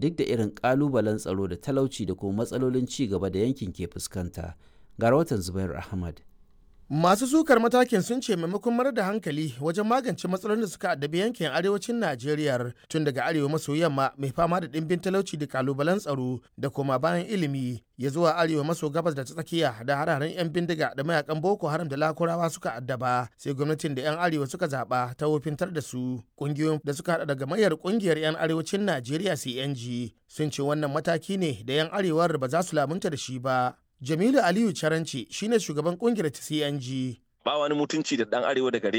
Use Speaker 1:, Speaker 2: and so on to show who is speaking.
Speaker 1: duk da irin ƙalubalen tsaro da talauci da kuma matsalolin ci gaba da yankin ke fuskanta ga rahoton zubair ahmad
Speaker 2: Masu sukar matakin sun ce maimakon marar da hankali wajen magance matsalolin da suka addabi yankin arewacin Najeriya tun daga arewa maso yamma mai fama da ɗimbin talauci da kalubalen tsaro da koma bayan ilimi ya zuwa arewa maso gabas da ta tsakiya da hararen 'yan bindiga da mayakan Boko Haram da Lakurawa suka addaba sai gwamnatin da 'yan arewa suka zaɓa ta wofintar da su ƙungiyoyin da suka haɗa daga mayar ƙungiyar 'yan arewacin Najeriya CNG sun ce wannan mataki ne da 'yan arewar ba za su lamunta da shi ba. Jamilu Aliyu Caranci shine shugaban kungiyar ta CNG.
Speaker 3: Ba wani mutunci da dan arewa da gare